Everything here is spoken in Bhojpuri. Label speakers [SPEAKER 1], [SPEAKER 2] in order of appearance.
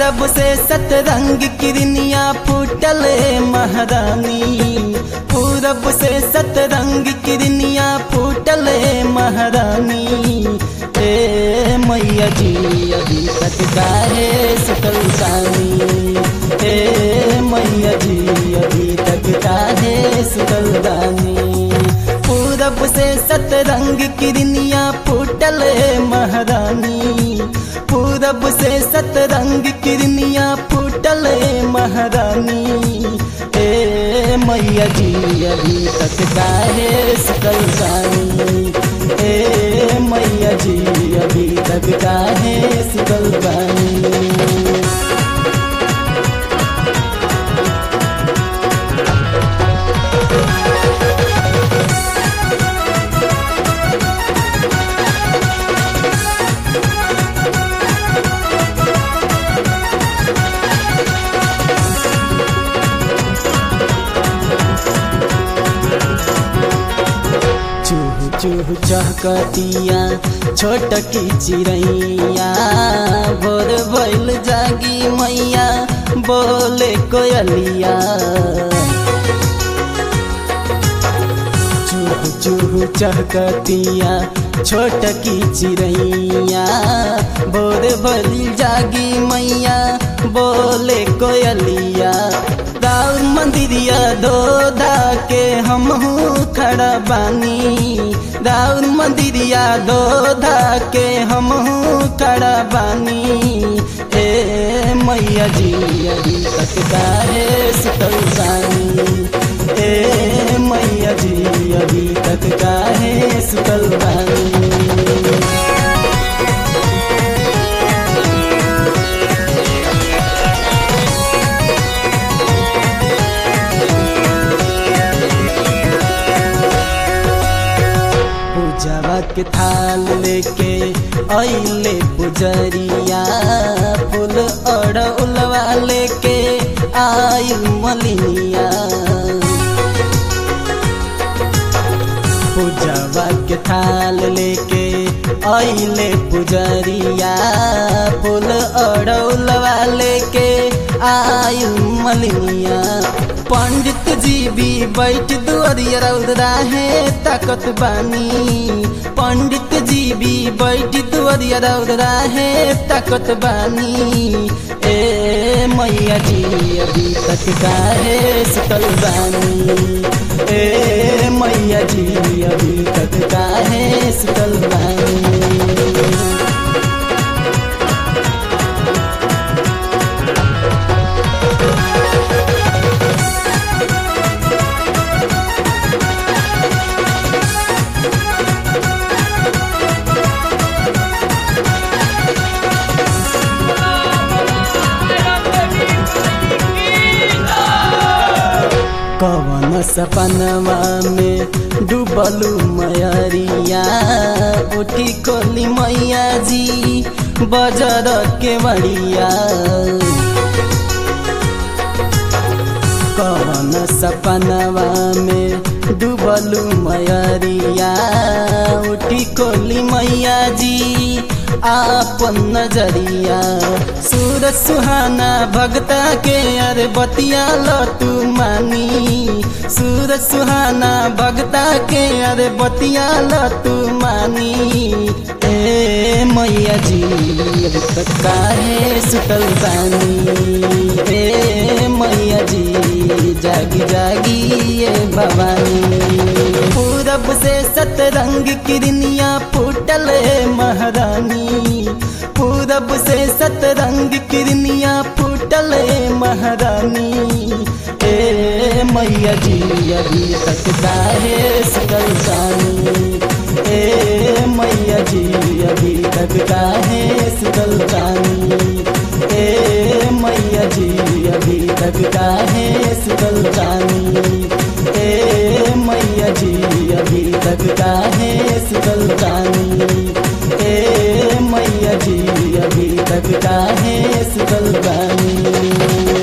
[SPEAKER 1] पूरब से सतरंग किरनिया फूटल महारानी पूरब से सतरंग किरनिया फूटल महारानी ए मैया जी अभी तक काहे सुतल रानी ए मैया जी अभी तक काहे सुतल रानी पूरब से सतरंग किरनिया फूटल महारानी पूरब से सतरंग किरनिया फूटल महारानी ए मैया जी अभी तक काहे सुतल रानी ए मैया जी अभी तक काहे सुतल रानी चूह चूह चहकतिया छोट की चिड़ैया भोर भइल जागी मैया बोले कोयलिया चूह चूह चहकतिया छोट की चिड़ैया भोर भइल जागी मैया बोले कोयलिया राउर मंदिरिया धोधा के हमहू खड़ा बानी राउर मंदिरिया धोधा के हमहू खड़ा बानी ए मैया जी अभी तक काहे सुतल बानी ए मैया जी अभी तक काहे सुतल बानी पूजवा के थाल लेके अइले पुजरिया फूल और उलवा लेके आयु मलिनिया पूजवा के थाल लेके अइले पुजरिया फूल और उलवा लेके आयु मलिनिया पंडित जी भी बैठ दुआरिया रौदरा है ताकत बानी पंडित जी भी बैठ दुआरिया रौदरा है ताकत बानी ए मैया जी अभी तक काहे सुतल बानी ए मैया जी अभी तक काहे सुतल बानी कवन सपनवा में डूबलू मयरिया उठी कोली मैया जी बजर के बड़िया कवन सपनवा में डूबलू मयरिया उठी कोली मैया जी आपन नजरिया सूरज सुहाना भगता के अरे बतिया लो तू मानी सूरज सुहाना भगता के अरे बतिया लो तू मानी ए मैया जी अभी तक काहे सुतल बानी ए मैया जी जागी जागी ये भवानी पूरब से सतरंग किरनिया फूटल महारानी पूरब से सतरंग किरनिया फूटल महारानी ए मैया जी अभी तक काहे सुतल बानी ए मैया जी अभी तक काहे सुतल बानी ए मैया जी अभी तक काहे सुतल बानी ए मैया जी अभी तक काहे सुतल बानी ए मैया जी अभी तक काहे सुतल बानी